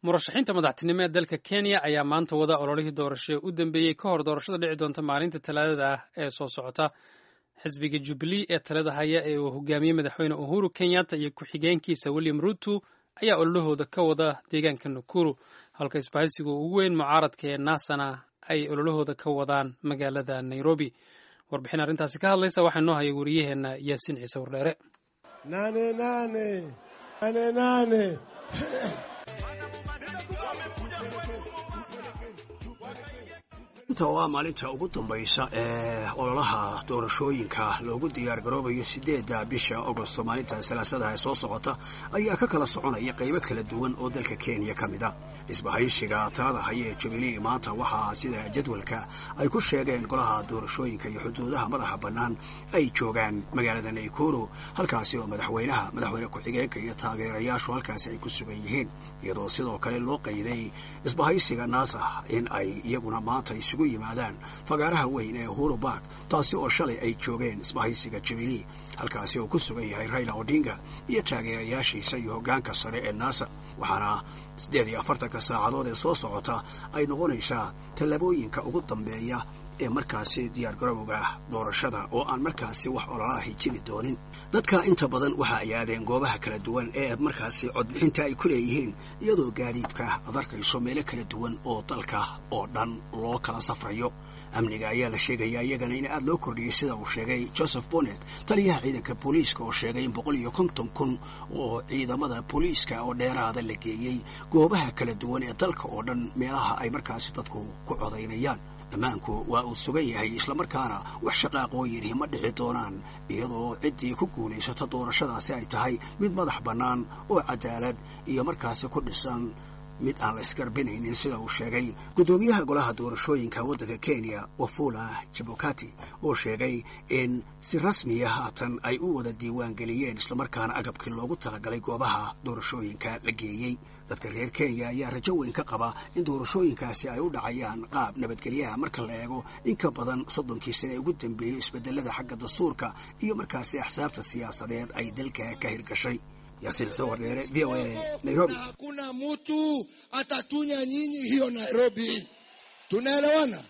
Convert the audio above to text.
murashaxiinta madaxtinimo ee dalka kenya ayaa maanta wada ololihii doorasho u dambeeyey ka hor doorashada dhici doonta maalinta talaadada ah ee soo socota xisbiga jubilee ee talada haya ee uu hogaamiyey madaxweyne uhuru kenyatta iyo ku-xigeenkiisa william ruto ayaa ololahooda ka wada deegaanka nakuru halka isbahaysiga ugu weyn mucaaradka ee naasana ay ololahooda ka wadaan magaalada nairobi warbixin arrintaasi ka hadlaysa waxaa noo haya wariyaheena yaasiin ciise wardheere inta oo ah maalinta ugu dambaysa ee ololaha doorashooyinka loogu diyaar garoobayo sideedda bisha agosto maalinta salaasadaha ee soo socota ayaa ka kala soconaya qaybo kala duwan oo dalka kenya ka mid a isbahaysiga talada haya ee jubilee maanta waxaa sida jadwalka ay ku sheegeen golaha doorashooyinka iyo xuduudaha madaxa bannaan ay joogaan magaalada naikuru halkaasi oo madaxweynaha madaxweyne ku-xigeenka iyo taageerayaashu halkaasi ay ku sugan yihiin iyadoo sidoo kale loo qayday isbahaysiga naasa in ay iyaguna maanta isugu yimaadaan fagaaraha weyn ee uhuru bark taasi oo shalay ay joogeen isbahaysiga jubilee halkaasi oo ku sugan yahay raila odinga iyo taageerayaashiisa iyo hoggaanka sare ee naasa waxaana siddeed iyo afartanka saacadood ee soo socota ay noqonaysaa tallaabooyinka ugu dambeeya ee markaasi diyaar garowga doorashada oo aan markaasi wax ololaahi jiri doonin dadka inta badan waxa ay aadeen goobaha kala duwan ee markaasi codbixinta ay ku leeyihiin iyadoo gaadiidka ad arkayso meelo kala duwan oo dalka oo dhan loo kala safrayo amniga ayaa la sheegaya iyagana in aad loo kordhiyey sida uu sheegay joseph bonnet taliyaha ciidanka booliiska oo sheegay in boqol iyo konton kun oo ciidamada booliiska oo dheeraada la geeyey goobaha kala duwan ee dalka oo dhan meelaha ay markaasi dadku ku codaynayaan ammaanku waa uu sugan yahay islamarkaana wax shaqaaqoo yidhi ma dhici doonaan iyadoo ciddii ku guulaysata doorashadaasi ay tahay mid madax bannaan oo cadaalad iyo markaasi ku dhisan mid aan la isgarbinaynin sida uu sheegay guddoomiyaha golaha doorashooyinka waddanka kenya wafula jabokati oo sheegay in si rasmiya haatan ay u wada diiwaan geliyeen islamarkaana agabkii loogu talagalay goobaha doorashooyinka la geeyey dadka reer kenya ayaa rajo weyn ka qaba in doorashooyinkaasi ay u dhacayaan qaab nabadgelyaha marka la eego in ka badan soddonkii sane ee ugu dambeeyey isbedelada xagga dastuurka iyo markaasi axsaabta siyaasadeed ay dalka ka hirgashay Yasin Sowardere, VOA, Nairobi. Hakuna mtu atatunya nyinyi hiyo Nairobi. Tunaelewana?